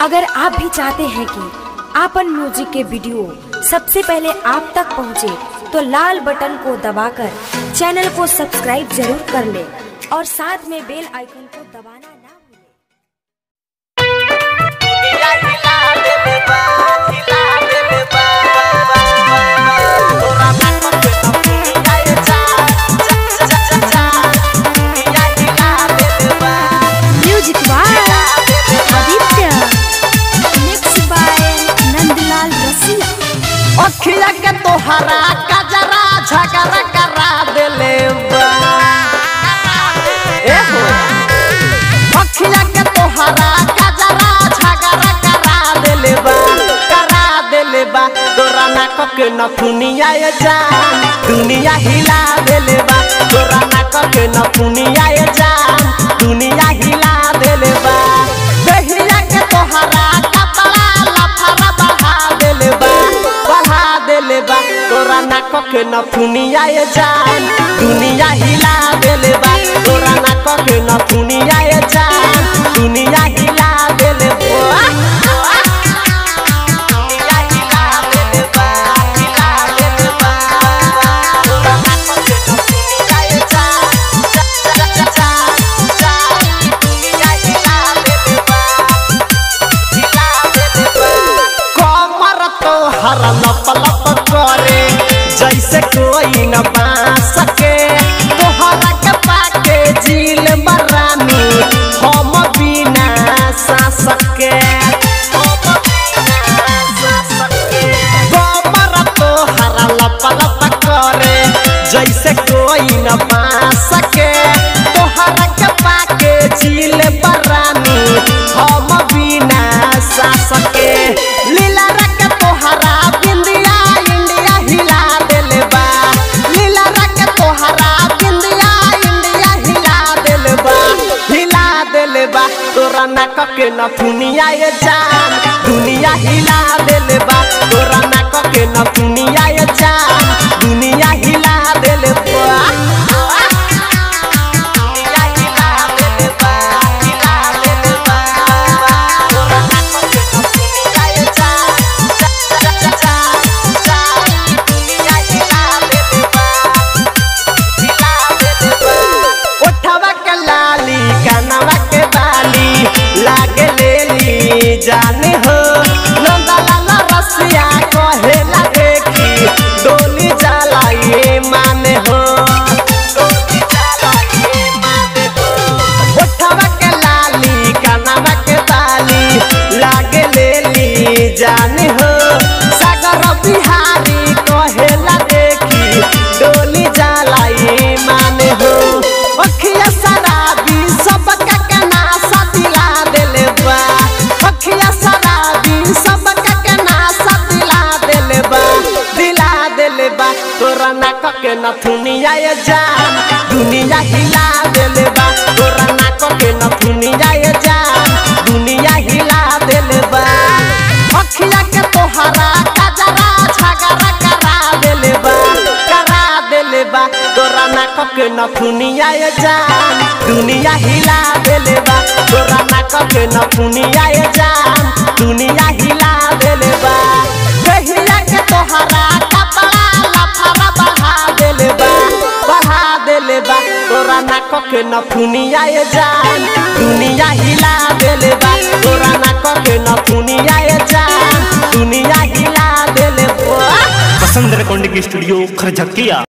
अगर आप भी चाहते हैं कि आपन म्यूजिक के वीडियो सबसे पहले आप तक पहुंचे, तो लाल बटन को दबाकर चैनल को सब्सक्राइब जरूर कर ले और साथ में बेल आइकन को दबाना ना भूलें। हिला हिला देले बा हिला देले बा तोरा नाक पे न फुलिया जा जा जा जा हिला हिला देले बा music by Aditya mix by Nandlal रसिया अखिया के तोहरा कजरा झगड़ा करा देले बा ए हो अखिया के तोहरा कजरा झगड़ा करा देले बा करा देले बा तोरा नाक के नथुनिया ये जान दुनिया हिला देले बा तोरा नाक के नथुनिया ये जान दुनिया हिला देले बा दहिया के तोहरा कपड़ा लफड़ा बढ़ा देले बा बढ़ा देले बा तोरा नाक के नथुनिया ये जान दुनिया हिला देले बा तोरा नाक के नथुनिया ये जान दुनिया हिला देले बा दुनिया हिला देले बा हिला देले बा तोरा नाक के नथुनिया ये जान जा जा जा जा दुनिया हिला देले बा कमर तो हर लप लप करे जैसे कोई न बा सके तोहरा के पाके झील बरानी हम बिना सा सके कमर तो हर लप लप करे जैसे कोई न बा सके तोहरा के पाके झील बरानी हम बिना सा सके लीला रख तोहरा बिंदिया इंडिया हिला देले बा लीला रख तोहरा बिंदिया इंडिया हिला देले बा हिला देले बा तोरा नाक के नथुनिया ये जान दुनिया हिला देले बा तोरा नाक के नथुनिया ये जान दुनिया हिला देले बा दुनिया हिला देले बा हिला देले बा तोरा नाक के नथुनिया ये जान जा जा जा जा दुनिया हिला देले बा हिला देले बा ओठवा के लाली कानवा के बाली लागे लेली जाने हो नंदलाल रसिया कहेला देखी डोली जाला ये माने हो डोली जाला ये माने हो ओठवा के लाली कानवा के बाली लागे लेली जाने हो सागर बिहारी कहेला देखी डोली जाला ये माने हो अखिया शराबी सबका के नासा दिला देले बा अखिया शराबी सबका के नासा दिला देले बा दिला देले बा तोरा नाक के नथुनिया ये जान दुनिया हिला देले बा तोरा नाक के नथुनिया ये जान दुनिया हिला देले बा अखिया के तोहरा कजरा झगड़ा करा देले बा करा देले बा तोरा नाक के नथुनिया ये जान दुनिया हिला देले बा तोरा नाक के नथुनिया ये जान दुनिया हिला देले बा दहिया के तोहरा कपड़ा लफड़ा बढ़ा देले बा बढ़ा देले बा तोरा नाक के नथुनिया ये जान दुनिया हिला देले बा तोरा नाक के नथुनिया ये जान दुनिया हिला देले बा वसंत रेकॉर्डिंग स्टूडियो खरझकिया